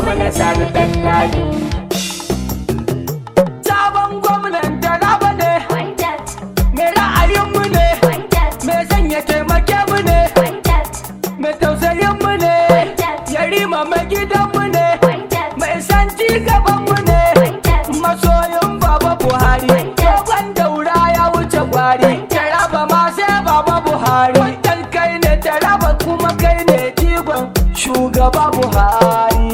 gwamna sani dan ladi sabon gwamnan taraba ne Wanted, mai ra'ayinmu ne wanted, mai sanya taimake mu ne wanted, mai tausayinmu ne wanted, yarima mai gidanmu ne wanted, mai san ci gabanmu ne wanted. masoyin baba buhari dogon daura ya wuce gwari taraba ma sai baba buhari wannan kai ne taraba kuma kai ne jigon shugaba buhari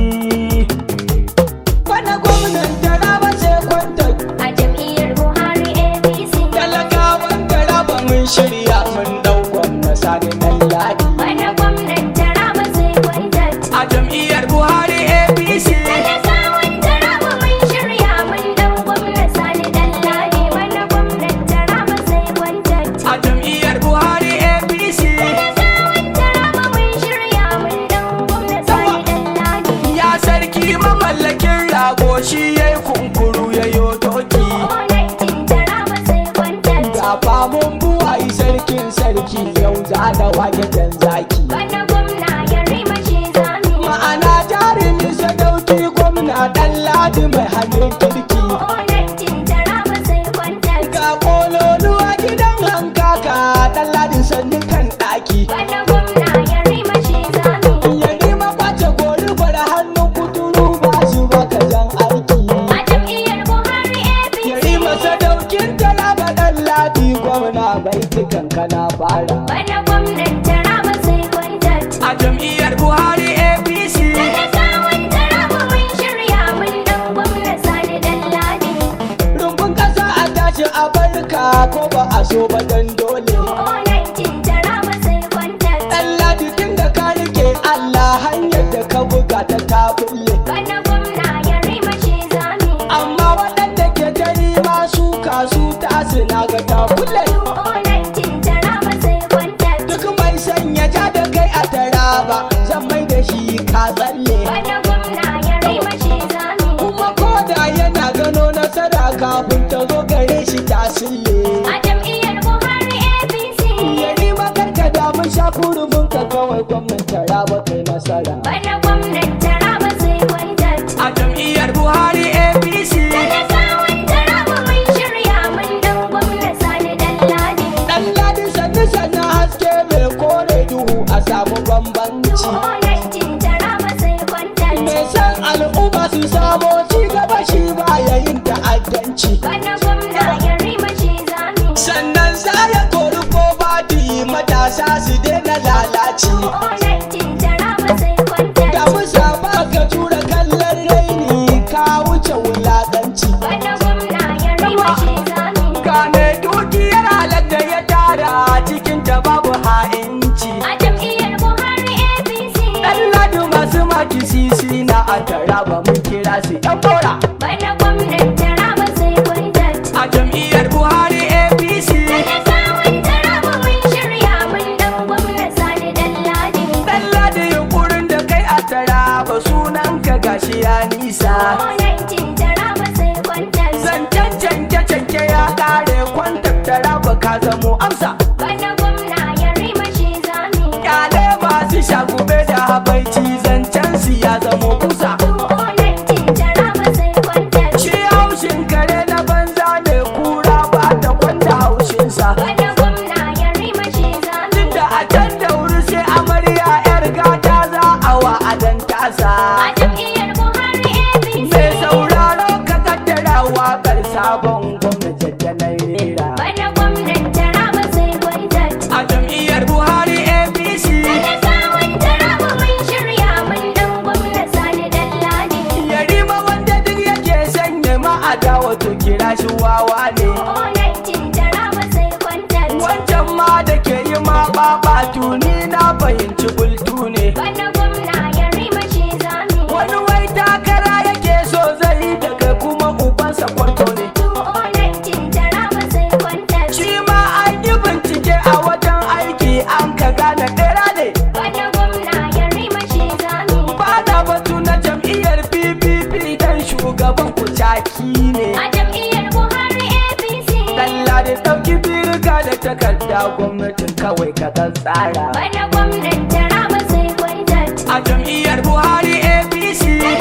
wani gwamnan taraba sai kwantar A jam'iyyar Buhari APC. talakawan taraba mun shirya mun dau gwamna sani dan ladi Wani gwamnan Taraba sai wanted. a jam'iyyar buhari apc Talakawan Taraba mun shirya mun dau gwamna Sani Dalladi. Wani gwamnan Taraba sai wanted. a jam'iyyar buhari apc Talakawan Taraba mun shirya mun dau gwamna Sani Dalladi. ya sarki mamallakin rago shi ya yi kunkuru ya yo doki Onaitin Taraba sai wanted. ga famun buwayi sarkin sarki yau za da wage jan zaki Wani gwamna ya rima shi zami. ma'ana jarumi sadauki gwamna dan ladi mai hannun kirki Onaitin Taraba sai wanted. ga kololuwa gidan hankaka dan ladi sannu kan daki Wani gwamna ya rima shi zami. ya nima kwace gori gwada hannun kuturu ba shi baka jan aiki A jam'iyyar Buhari APC. Yari masa daukin talaba dan ladi gwamna bai tukan kana fara. Wani gwamnan Taraba sai wanted. A jam'iyyar Buhari APC Talakawan Taraba mun shirya mun dau gwamna Sani Dalladi. rumbun kasa a tashi a barka ko ba a so ba dan dole. Onaitin Taraba sai wanted. Dan ladi tun da ka rike Allah hanyar da ka buga ta ta bulle. Wani gwamna ya rima shi zami. Amma waɗanda ke ta nima su kasu ta na ga ta bulle. Onaitin Taraba sai wanted. Duk mai sanya ja da kai a taraba zan mai da shi ka tsalle. Wani gwamna ya rima shi zami. kuma koda yana gano nasara kafin ta zo gare shi ta sille A jam'iyyar Buhari APC. ya nima karka damun sha kurumin ka kawai gwamnan taraba kai nasara Wani gwamnan Taraba sai wanted. a jam'iyyar buhari apc Talakawan Taraba mun shirya mun dau gwamna Sani Dalladi. dan ladi sannu sannu haske mai kore duhu a samu bambanci Onaitin Taraba sai wanted. mai san al'umma su samo ci gaba shi ba yayin ta'addanci Wani gwamna ya rima shi zami. sannan za ya kori ko badi matasa su daina lalaci Onaitin Taraba sai wanted. Da musa ba ka tura kallon raini ka wuce wulaƙanci. Wani gwamna ya rima shi zami. Gane dukiyar halar da ya tara cikin ta babu ha'inci. A jam'iyyar Buhari APC. Ɗan ladu masu maki sisi na a tara ba mun kira su ɗan bora. Wani gwamnan Taraba sai wanted. A jam'iyyar Buhari APC. Talakawan Taraba mun shirya mun dau gwamna Sani Dalladi. Ɗan ladu yunkurin da kai a tara ba sunan ka gashi ya nisa. Onaitin Taraba sai wanted. Zancen canke-canke ya ƙare kwantar tara ba ka zamo amsa. Wani gwamna ya rima shi zami. Kyale masu shagube da habaici zancen su ya zamo kusa. Onaitin Taraba sai wanted. Shi haushin kare na banza ne kura ba ta kwanda haushinsa. Wani gwamna ya rima shi zami. Duk da a can da wuri sai amarya yar gata za a wa'adan tasa. A jam'iyyar Buhari APC. Mai sauraro ka kaddara waƙar sabon gwamnati da na rera. Wani gwamnan Taraba sai wanted. A jam'iyyar Buhari APC. Talakawan Taraba mun shirya mun dau gwamna Sani Dalladi. Yarima wanda duk yake sanya ma'ada wato kira shi wawa ne. Onaitin Taraba sai wanted. Wancan ma da ke yi ma ɓaɓatu ni na fahimci bultu ne. Wani gwamna ya rima shi zami. Wani wai takara yake so zai daga kuma ubansa kwarto ne. Onaitin Taraba sai wanted. Shi ma an yi bincike a wajen aiki an ka gane ɗera ne. Wani gwamna ya rima shi zami. Ba da batu na jam'iyyar PPP dan shugaban ku caki ne. A jam'iyyar Buhari APC. Dalla da ɗauki birga da takarda gwamnatin kawai ka kan tsara. Wani gwamnan Taraba sai wanted. A jam'iyyar Buhari APC.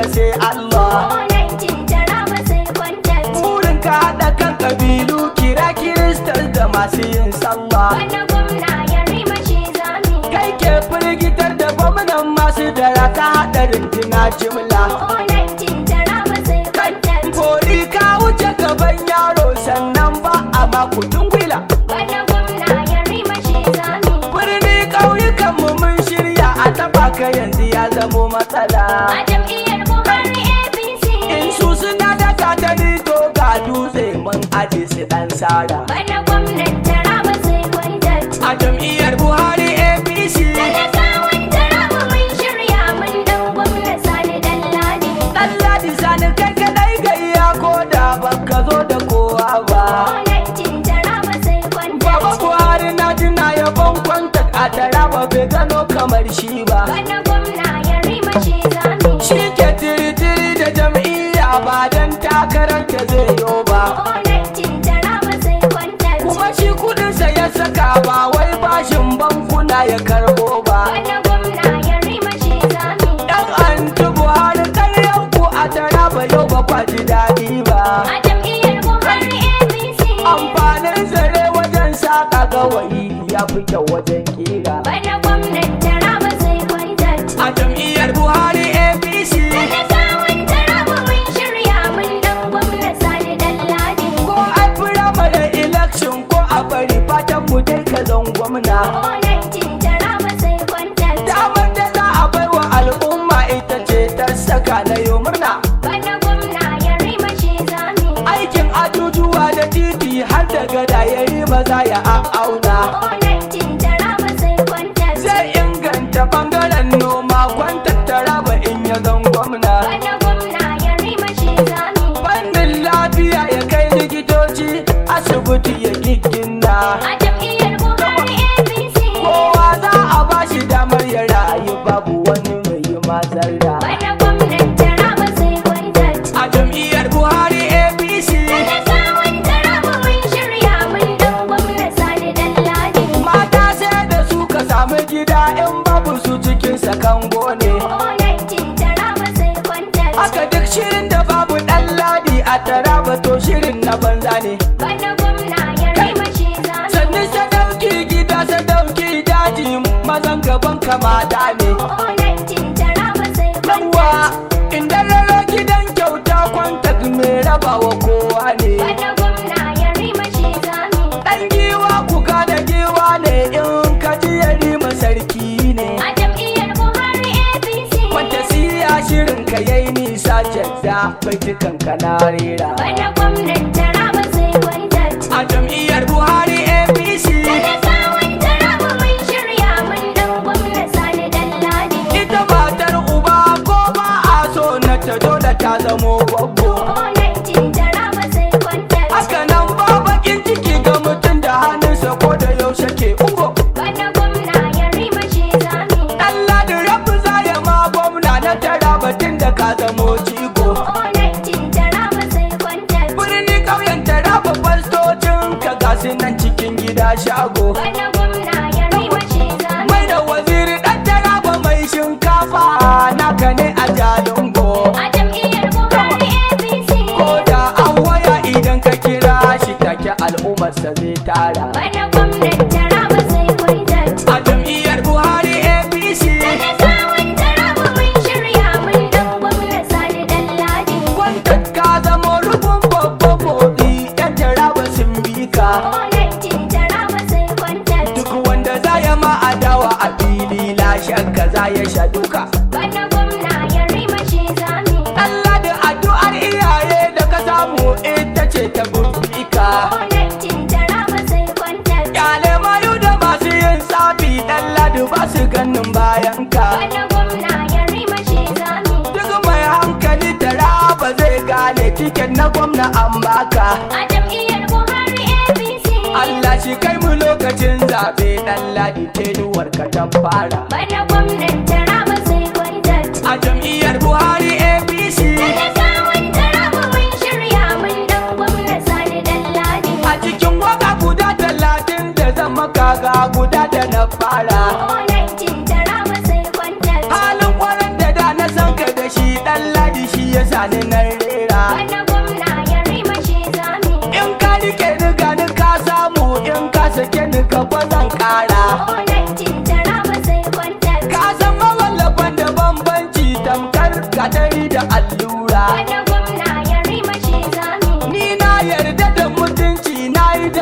sai Allah Olancin taraba sai kwantar. burin ka haɗa kan ƙabilu kira kiristar da masu yin sallah Bana gwamna ya rima shi zami. kai ke firgitar da gwamnan masu dara ka haɗa rintuna jimla Olancin taraba sai kwantar. Bori ka wuce gaban yaro sannan ba a makudin gwila Bana gwamna ya rima shi zami. birni ƙauyukan mu mun shirya a taɓa ka yanzu ya zamo matsala A jam'iyyar Buhari APC. in su suna da katani to ga dutse mun aje su ɗan sara Bana gwamnan taraba sai kwantar. a jam'iyyar buhari apc Talakawan taraba mun shirya mun dan gwamna Sani Dalladi. ɗan ladi sani kai kaɗai gayya ko da baka zo da kowa ba Olancin taraba sai kwantar. Baba Buhari na tuna yabon kwantak a taraba bai gano kamar shi ba Bana gwamna ya rima shi zami. Shi ke tiri-tiri da jam'iyya ba don takarar ta zai yo ba Olancin taraba sai kwantar. Kuma shi kudinsa ya saka ba wai bashin bankuna ya karbo ba Bana gwamna ya rima shi zami. Dan anti Buhari karyan ku a taraba yau ba kwa ji daɗi ba A jam'iyyar Buhari APC. Amfanin zare wajen saƙa gawayi ya fi kyau wajen kira Bana gwamnan taraba sai kwantar. A jam'iyyar Buhari APC Talakawan taraba mun shirya mun dan gwamna Sani Dalladi. ko a firamare election ko a bari fatan mu dai ka zan gwamna Olancin taraba sai kwantar. damar da za a bai wa al'umma ita ce ta saka na yau murna Bana gwamna ya rima shi zami. aikin ajujuwa da titi har da gada ya yi maza ya auna Olancin taraba sai kwantar. zai inganta bangaren noma kwantattara ba in ya zan gwamna Bana gwamna ya rima shi zami. fannin lafiya ya kai likitoci asibiti ya giggina A jam'iyyar Buhari APC. kowa za a ba shi damar ya rayu babu wani mai yi mazarra Bana gwamnan taraba sai kwantar. a jam'iyyar buhari apc Talakawan taraba mun shirya mun dan gwamna Sani Dalladi. mata sai da su ka samu gida in babu su cikin sakango ne Olancin taraba sai kwantar. haka duk shirin da babu dan ladi a taraba to shirin na banza ne Bana gwamna ya rima shi zami. sannu sadauki gida sadauki daji mazan gaban kamata ne Olancin taraba sai yawa kwantar. inda raro gidan kyauta kwanta mai rabawa kowa ne Bana gwamna ya rima shi zami. dan giwa ku da giwa ne in ka ji ya rima sarki ne A jam'iyyar Buhari APC. Wata siya shirin ka yayi nisa jadda baitukan ka na rera Bana gwamnan taraba sai kwantar. A jam'iyyar Buhari APC Talakawan taraba mun shirya mun dan gwamna Sani Dalladi. ita matar uba ko ba a so na ta dole ta zamo gwaggo Olancin taraba sai kwantar. Haka nan ba bakin ciki ga mutum da hannunsa ko da yaushe ke ungo Bana gwamna ya rima shi zami. Allah da rabu za ya ma gwamna na tara batun da ka zamo jigo Olancin taraba sai kwantar. Birni ƙauyen tara babban stocin ka gasu nan cikin gida shago Bana gwamna ya rima shi zami. mai da waziri dan taraba mai shinkafa naka ne a jalingo A jam'iyyar Buhari APC. ko da an waya idan ka kira shi take al'ummarsa zai tara Bana gwamnan taraba sai kwantar. a jam'iyyar buhari apc Talakawan taraba mun shirya mun dan gwamna Sani Dalladi. kwantar ka zama rufin babban motsi yan taraba sun bi ka Olancin taraba sai kwantar. duk wanda za ya ma adawa a fili la shakka za ya sha duka Bana gwamna ya rima shi zami. Allah da addu'ar iyaye da ka samu ita ce ta burfi ka Olancin taraba sai kwantar. Kyale mayu da masu yin tsafi dan ladu ba su ganin bayan ka. Bana gwamna ya rima shi zami. Duk mai hankali tara ba zai gane tiket na gwamna an baka. A jam'iyyar Buhari APC. Allah shi kai mu lokacin zaɓe dan ladi tenuwar ka ta fara. Bana gwamnan taraba sai kwantar. A jam'iyyar Buhari APC Talakawan taraba mun shirya mun dan gwamna Sani Dalladi. a cikin waka guda talatin da zama kaga guda da na fara. Olancin taraba sai kwantar. Halin kwanan da da na san ka da shi dan ladi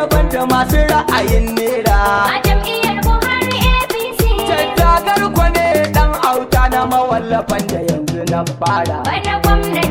banda masu ra'ayin nera A jam'iyyar Buhari APC. tattagar kwane dan auta na mawallafan da yanzu na fara Bana gwamnan